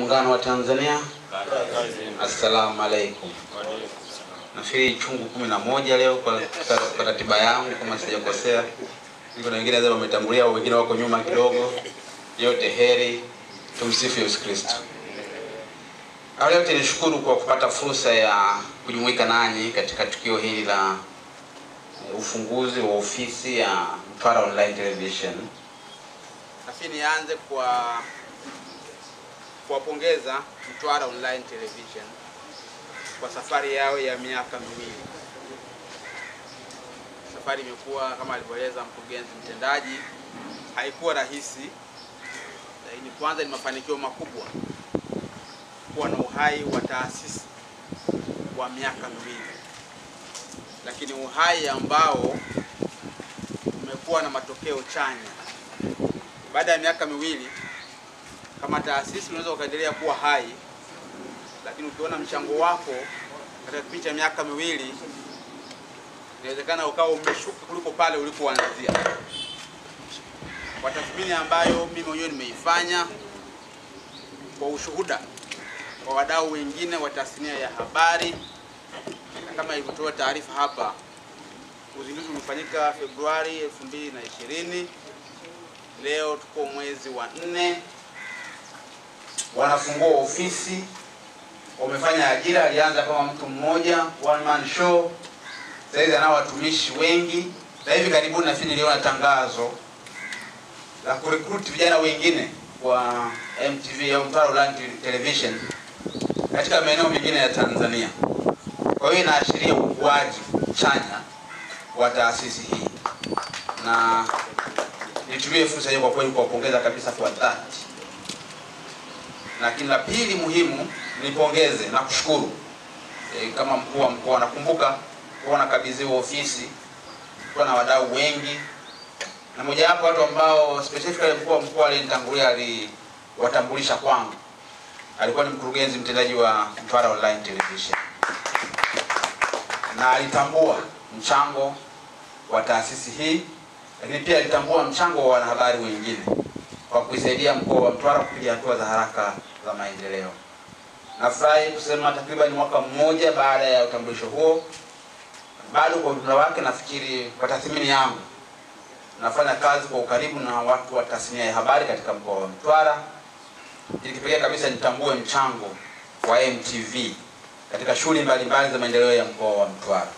Muungano wa Tanzania. Assalamu alaikum. Nafikiri chungu kumi na moja leo kwa, kwa ratiba yangu kama sijakosea. Niko na wengine wametangulia, wengine wako nyuma kidogo. Yote heri, tumsifu Yesu Kristo. Awali yote nishukuru kwa kupata fursa ya kujumuika nanyi katika tukio hili la ufunguzi wa ofisi ya Mtwara Online Television. Nafikiri nianze kwa kuwapongeza Mtwara Online Television kwa safari yao ya miaka miwili. Safari imekuwa kama alivyoeleza mkurugenzi mtendaji, haikuwa rahisi, lakini kwanza ni mafanikio makubwa kuwa na uhai wa taasisi wa miaka miwili, lakini uhai ambao umekuwa na matokeo chanya. Baada ya miaka miwili kama taasisi unaweza ukaendelea kuwa hai, lakini ukiona mchango wako katika kipindi cha miaka miwili inawezekana ukawa umeshuka kuliko pale ulipoanzia. Kwa tathmini ambayo mimi mwenyewe nimeifanya kwa ushuhuda wa wadau wengine wa tasnia ya habari, na kama ilivyotoa taarifa hapa, uzinduzi umefanyika Februari 2020. Leo tuko mwezi wa nne, wanafungua ofisi, wamefanya ajira. Alianza kama mtu mmoja, one man show, sasa hivi anao watumishi wengi, na hivi karibuni nafikiri niliona tangazo la kurecruit vijana wengine wa MTV au Mtwara Online Television katika maeneo mengine ya Tanzania. Kwa hiyo inaashiria ukuaji chanya wa taasisi hii, na nitumie fursa hiyo kwa kweli kuwapongeza kabisa kwa dhati. Lakini la pili muhimu, nipongeze na kushukuru e, kama mkuu wa mkoa, nakumbuka kuwa nakabidhiwa ofisi kuwa na wadau wengi, na mojawapo watu ambao specifically mkuu wa mkoa alinitangulia aliwatambulisha kwangu alikuwa ni mkurugenzi mtendaji wa Mtwara Online Television, na alitambua mchango wa taasisi hii, lakini pia alitambua mchango wa wanahabari wengine kwa kuisaidia mkoa wa Mtwara kupiga hatua za haraka za maendeleo. Nafurahi kusema takriban mwaka mmoja baada ya utambulisho huo, bado kwa ujumla wake, nafikiri kwa tathmini yangu, nafanya kazi kwa ukaribu na watu wa tasnia ya habari katika mkoa wa Mtwara ili kipekee kabisa nitambue mchango wa MTV katika shughuli mbalimbali za maendeleo ya mkoa wa Mtwara.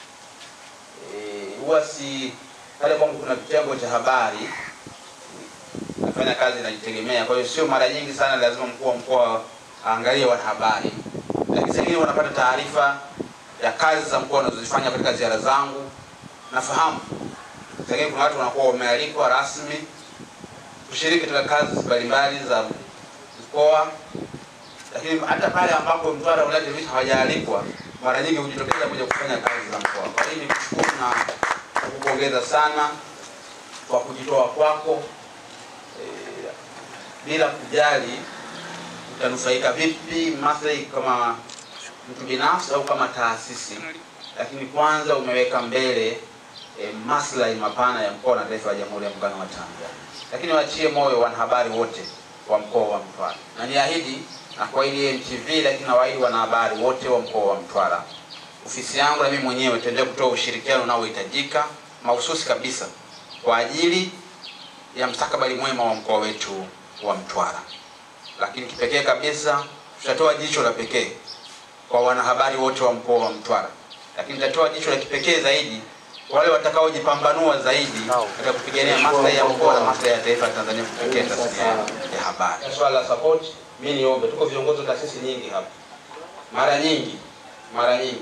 Huwa e, si pale kwangu kuna kitengo cha habari nafanya kazi najitegemea, kwa hiyo sio mara nyingi sana lazima mkuu wa mkoa aangalie wanahabari, lakini sengine wanapata taarifa ya kazi za mkoa wanazozifanya katika ziara zangu. Nafahamu sengine kuna watu wanakuwa wamealikwa rasmi kushiriki katika kazi mbalimbali za mkoa, lakini hata pale ambapo Mtwara Online Television hawajaalikwa mara nyingi hujitokeza kuja kufanya kazi za mkoa. Kwa hiyo nikushukuru na kukupongeza sana kwa kujitoa kwako e, bila kujali utanufaika vipi maslahi kama mtu binafsi au kama taasisi, lakini kwanza umeweka mbele e, maslahi mapana ya mkoa na taifa la Jamhuri ya Muungano wa Tanzania. Lakini waachie moyo wanahabari wote wa mkoa wa Mtwara na niahidi na kuahidi MTV, lakini nawaahidi wanahabari wote wa mkoa wa Mtwara, ofisi yangu na mimi mwenyewe tutaendelea kutoa ushirikiano unaohitajika mahususi kabisa kwa ajili ya mstakabali mwema wa mkoa wetu wa Mtwara. Lakini kipekee kabisa tutatoa jicho la pekee kwa wanahabari wote wa mkoa wa Mtwara, lakini tutatoa jicho la kipekee zaidi wale watakaojipambanua zaidi katika kupigania maslahi ya mkoa na maslahi ya taifa la Tanzania kupitia tasnia ya habari. Swala la support, mimi niombe, tuko viongozi wa taasisi nyingi hapa, mara nyingi mara nyingi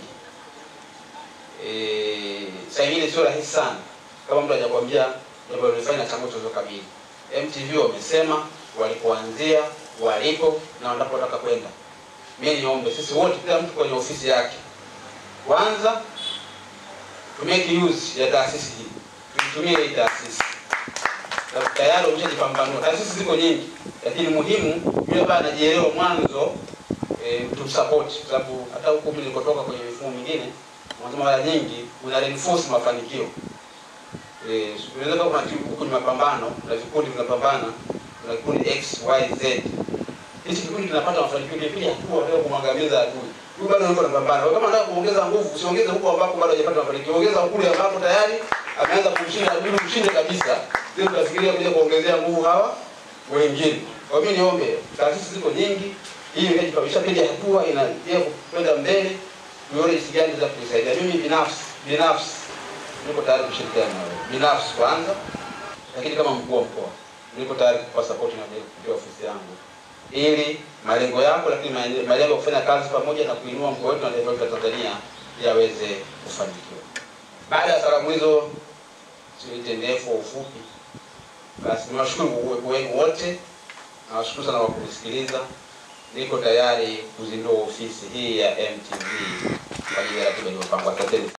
eh, saa ingine sio rahisi sana kama mtu hajakwambia jambo lilifanya na changamoto zilizokabili. MTV wamesema walipoanzia, walipo na wanapotaka kwenda. Mimi niombe sisi wote, kila mtu kwenye ofisi yake, kwanza to make use ya taasisi hii, tuitumie hii taasisi tayari umeshajipambanua. Taasisi ziko nyingi, lakini muhimu yule ambaye anajielewa mwanzo e, tumsupport, kwa sababu hata huko mimi nilikotoka kwenye mifumo mingine, wanasema mara nyingi una reinforce mafanikio eh, unaweza kuwa kuna timu huko ni mapambano na vikundi vinapambana, kuna kikundi X Y Z hichi kikundi kinapata mafanikio, kipiga hatua leo kumwangamiza adui. Huyu bado yuko anapambana. Kwa kama unataka kuongeza nguvu, usiongeze huko ambako bado hajapata mafanikio. Ongeza kule ambako tayari ameanza kumshinda adui, mshinde kabisa. Ndio tutafikiria kuja kuongezea nguvu hawa wengine. Kwa mimi niombe, taasisi ziko nyingi, hii imeshapiga hatua inaendelea kwenda mbele, tuone jinsi gani za kuisaidia. Mimi binafsi binafsi niko tayari kushirikiana na wewe binafsi kwanza, lakini kama mkuu wa mkoa niko tayari kukupa support na kupitia ofisi yangu ili malengo yako, lakini malengo ya kufanya kazi pamoja na kuinua mkoa wetu na taifa letu la Tanzania yaweze kufanikiwa. Baada ya salamu hizo, siite ndefu au ufupi, basi niwashukuru uwepo wenu wote, nawashukuru sana kwa kunisikiliza. Niko tayari kuzindua ofisi hii ya MTV kwa ajili ya ratiba iliyopangwa. Asanteni.